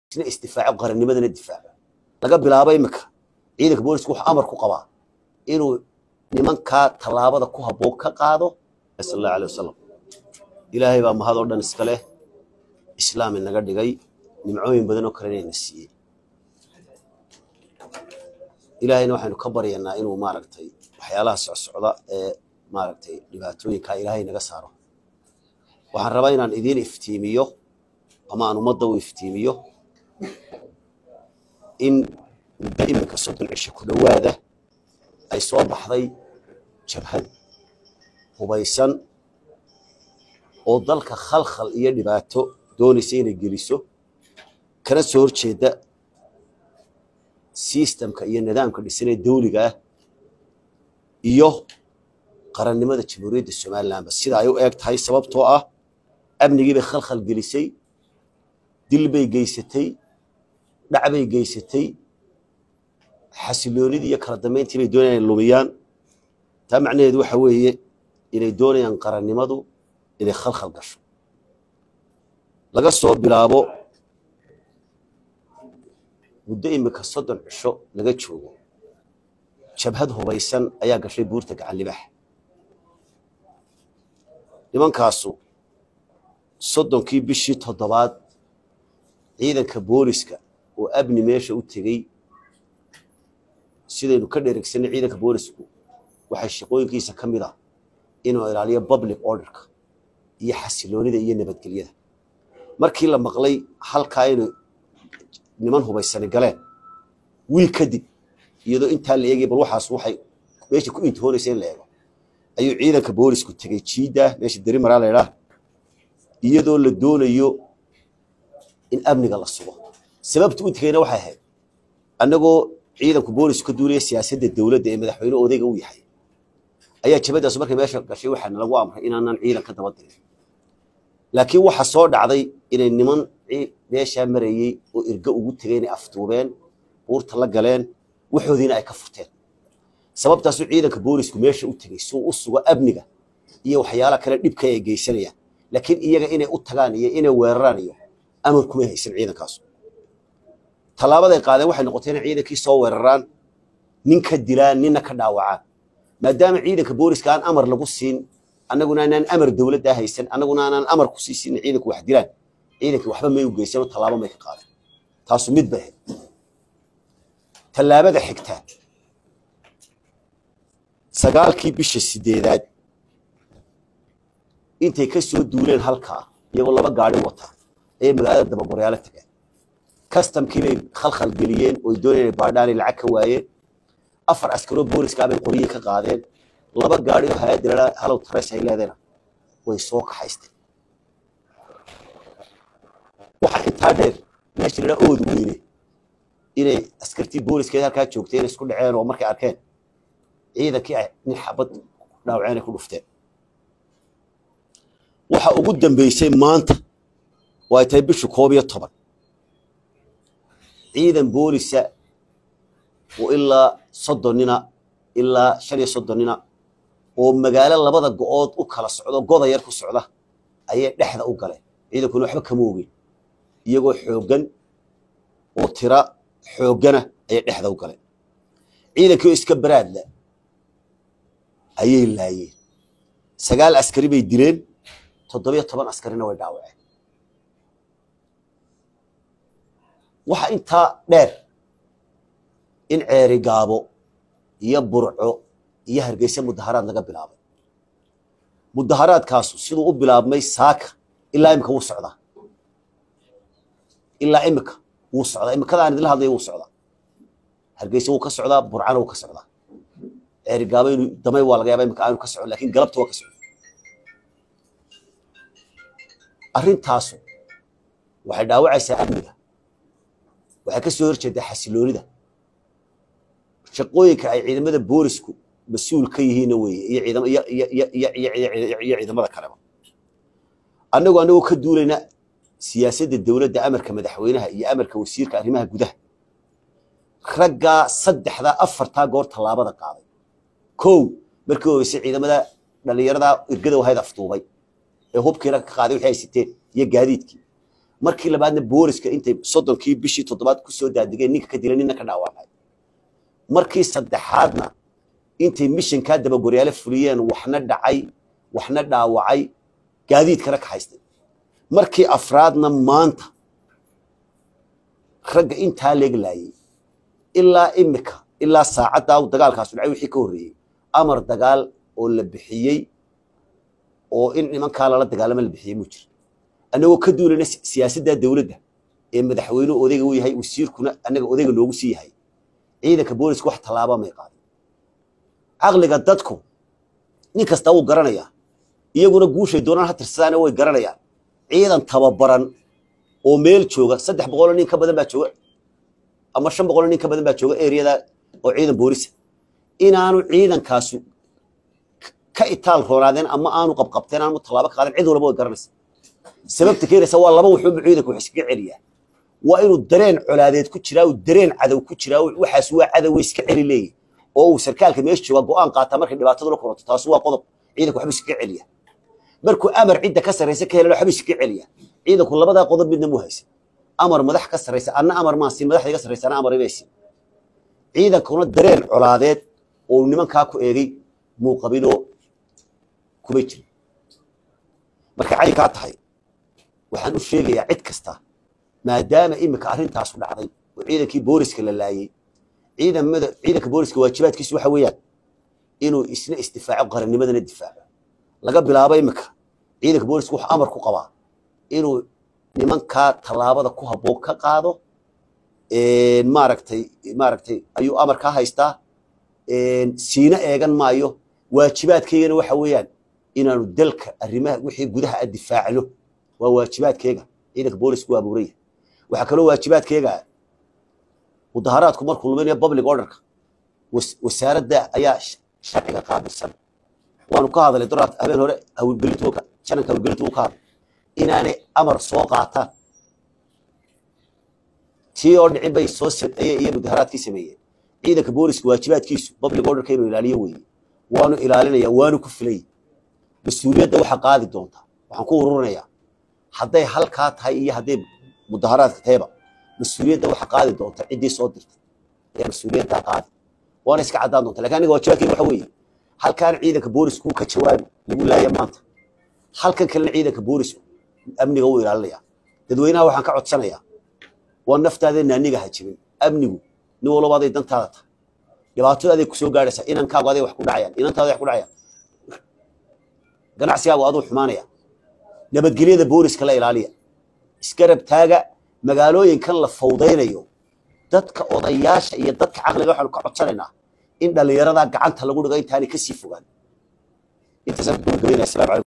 isna isdifaaco qarannimadana difaaco laga bilaabo imika ciidanka boolisku wuxuu amar ku qabaa inuu nimankaa tallaabada ku habboon ka qaado sal allahu alay wasalam ilaahay baa mahad oo dhan iska leh islaam inaga dhigay nimcooyin badan oo kalena ina siiyey ilaahayna waxaynu ka baryanaa inuu maaragtay waxyaalaha socsocda ee maaragtay dhibaatooyinkaa ilaahay naga saaro waxaan rabaa inaan idiin iftiimiyo ama aan ummadda u iftiimiyo in muddo iminka soddon cisho ku dhowaada ay soo baxday jabhad hubaysan oo dalka khalkhal iyo dhibaato doonaysa inay geliso kana soo horjeeda sistamka iyo nidaamka dhisan ee dawliga ah iyo qarannimada jamhuuriyadda somalilanba sida ay u eeg tahay sababtoo ah amnigii bay khalkhal gelisay dil bay geysatay dhac bay geysatay xasiloonidii iyo kala dambayntii bay doonayaan inay lumiyaan taa macnaheedu waxa weeye inay doonayaan qarannimadu inay khalkhal gasho laga soo bilaabo muddo imika soddon cisho laga joogo jabhad hubaysan ayaa gashay buurta gacan libax nimankaasu soddonkii bishii toddobaad ciidanka booliska oo abni meesha u tegey sidaynu ka dheregsanay ciidanka boolisku waxay shaqooyinkiisa ka mid ah inuu ilaaliyo public orderka iyo xasiloonida iyo nabadgelyada markii la maqlay halkaa inay niman hubaysani galeen wiil kadib iyadoo intaa la eegay bal waxaas waxay meesha ku intihoonaysa in la eego ayuu ciidanka boolisku tegey jiida meesha deri maraa la idhaah iyadoo la doonayo in amniga la sugo sababta u tegeyna waxay ahayd annagoo ciidanku boolisku ka duulaya siyaasadda dowladda ee madaxweyne odayga u yahay ayaa jabadaas markay meesha gashay waxaana lagu amray inaanan ciidan ka daba dirin laakiin waxa soo dhacday inay niman meeshaa marayey oo irga ugu tegay inay afduubeen buurta la galeen waxoodiina ay ka furteen sababtaasuu ciidanka boolisku meesha u tegey suu u sugo amniga iyo waxyaala kale dhibka ay geysanayaan laakiin iyaga inay u tagaan iyo inay weeraraan iyo amar kumay haysan ciidankaasu tallaabaday qaadeen waxay noqotay inay ciidankii soo weeraraan nin ka dilaan ninna ka dhaawacaan maadaama ciidanka booliska aan amar lagu siin annaguna aanaan amar dowladdaa haysan annaguna aanaan amar ku sii siin ciidanku wax dilaan ciidankii waxba may u geysan oo tallaabo may ka qaadeen taasu mid bay ahayd tallaabada xigtaa sagaalkii bisha sideedaad intay ka soo duuleen halkaa iyagoo laba gaari wata ayay magaalada dabagoryaalo tageen kastamkii bay khalkhal geliyeen oy doonayeen inay baadhaan ay lacag ka waayeen afar askaroo booliska bay qoryihii ka qaadeen laba gaari oo hay-adda ladhaa halow tareys ay leedayna way soo kaxaysteen waxaa intaa dheer meesha ladhaa ood weyne inay askartii booliska halkaa joogteen isku dhaceen oo markay arkeen ciidankii ay nin xabad dhaawaceen ay ku dhufteen waxa ugu dambeysay maanta oo ay tahay bishu koob iyo toban ciidan boolisa oo ilaa soddonnina ilaa shan iyo soddonnina oo magaalo labada go-ood u kala socdo goda yar ku socda ayay dhexda u galeen ciidankuna waxba kama ogin iyagoo xooggan oo tira xooggana ayay dhexda u galeen ciidankii oo iska baraadla ayay laayeen sagaal askari bay dileen toddobiyo toban askarina way dhaawaceen waxa intaa dheer in ceeri gaabo iyo burco iyo hargeysa mudaharaad laga bilaabay mudaharaadkaasu siduu u bilaabmay saaka ilaa imika wuu socdaa ilaa imika wuu socdaa imikadaan idinla hadlaya wuu socdaa hargeysa wuu ka socdaa burcana wuu ka socdaa ceeri gaabo inuu damay waa laga yaaba imika aanu ka socon lakin galabta waa ka socda arrintaasu waxay dhaawacaysaa amniga waxay ka soo horjeedaa xasiloonida shaqooyinka ay ciidamada boolisku mas-uul ka yihiinna weeye iyo ciidamada kaleba annagu annagoo ka duulayna siyaasadda dowladda amarka madaxweynaha iyo amarka wasiirka arrimaha gudaha raggaa saddexdaa afartaa goor tallaabada qaaday kow markii horeysay ciidamada dhallinyarada irgada wahayd afduubay ee hubkiina ka qaaday waxay siteen iyo gaadiidkii markii labaadna booliska intay soddonkii bishii toddobaad ku soo daadigeen ninka ka dilay ninna ka dhaawacmay markii saddexaadna intay mishankaa dabagoryaale fuliyeen waxna dhacay waxna dhaawacay gaadiidkana ka haystay markii afraadna maanta ragga intaa leeglaayay ilaa imika ilaa saacaddaa dagaalkaasu dhacay wixii ka horreeyey amar dagaal oo la bixiyey oo in nimankaa lala dagaalama la bixiyey muu jira annagoo ka duulayna siyaasadda dowladda ee madaxweynuhu odayga u yahay wasiirkuna annaga odayga loogu sii yahay ciidanka booliska wax tallaaba may qaadin caqliga dadku nin kasta wuu garanayaa iyaguna guushay doonaan ha tirsadaana way garanayaan ciidan tababaran oo meel jooga saddex boqoloo nin ka badan baa jooga ama shan boqoloo nin ka badan baa jooga eriyada oo ciidan boolisa inaanu ciidankaasu ka itaal roonaadeen ama aanu qabqabteen aanu tallaabo ka qaadan cid walba way garanaysa sababta keenaysa waa laba wuxuuba ciidanku wax iskaga celiyaa waa inuu dareen colaadeed ku jiraa uu dareen cadow ku jiraa waxaas waa cadow iska celi leeyahy oo uu sarkaalka meesha jooga go'aan qaataa markay dhibaatadu la kulanto taasi waa qodob ciidanku waxba iskaga celiya markuu amar cidda ka sarraysa ka helana waxba iskaga celiya ciidanku labadaa qodob midna mu haysa amar madax ka sarraysa anna amar maa siin madaxda iga sarraysa anna amar ibay siin ciidankuna dareen colaadeed oo nimankaa ku eegay muu qabinoo kuma jirin marka caynkaa tahay waxaan u sheegayaa cid kasta maadaama iminka arrintaasu dhacday oo ciidankii booliska la laayey ciidamada ciidanka booliska waajibaadkiisu waxa weeyaan inuu isna isdifaaco qarannimadana difaaco laga bilaabo iminka ciidanka booliska wuxuu amar ku qabaa inuu nimankaa tallaabada ku habboon ka qaado maaragtay maaragtay ayuu amar ka haystaa siina eegan maayo waajibaadkaygana waxa weeyaan inaanu dalka arrimaha wixii gudaha a difaacno waa waajibaadkeega ciidanka boolisku waa abuuraya waxaa kaloo waajibaadkeega mudaharaadku markuu luminaya public orderka wasaaradda ayaa sharciga qaabilsan waanu ka hadalay doraad habeen hore hawlgelintuka jananka hawlgelintu uu ka hadlay inaanay amar soo qaataan tii oo dhicin bay soo sameeyeen iyo mudaharaadkii sameeyeen ciidanka booliska waajibaadkiisu public orderka inuu ilaaliyo weeye waanu ilaalinaya waanu ku filay mas-uuliyadda waxaa qaadi doonta waxaan ku ururinayaa hadday halkaa tahay iyo hadday mudaharaadka tahayba mas-uuliyadda waxaa qaadi doonta ciddii soo dirtay ayaa mas-uuliyaddaa qaadi waana iska caddaan doonta lakin aniga waajibaadkeyga waxa weeye halkaan ciidanka boolisku ka jawaabi lagu laaya maanta halkan kalena ciidanka boolisku amniga wuu ilaalinaya dadweynaha waxaan ka codsanayaa waa naftaadeenna aniga ha jibin amnigu nin walba aday dantaada tahay dhibaatada aday kusoo gaadhaysaa inankaagu aday wax ku dhacayaan inantaada wax ku dhacayaan ganacsigaagu aduu xumaanaya nabadgelyada booliska la ilaaliya isgarab taaga magaalooyinkan la fawdaynayo dadka odayaasha iyo dadka caqliga waxaanu ka codsanaynaa in dhallinyaradaa gacanta lagu dhigo intaanay kasii fogaan intaasaan ku gabagabaynaya assalamu calaykum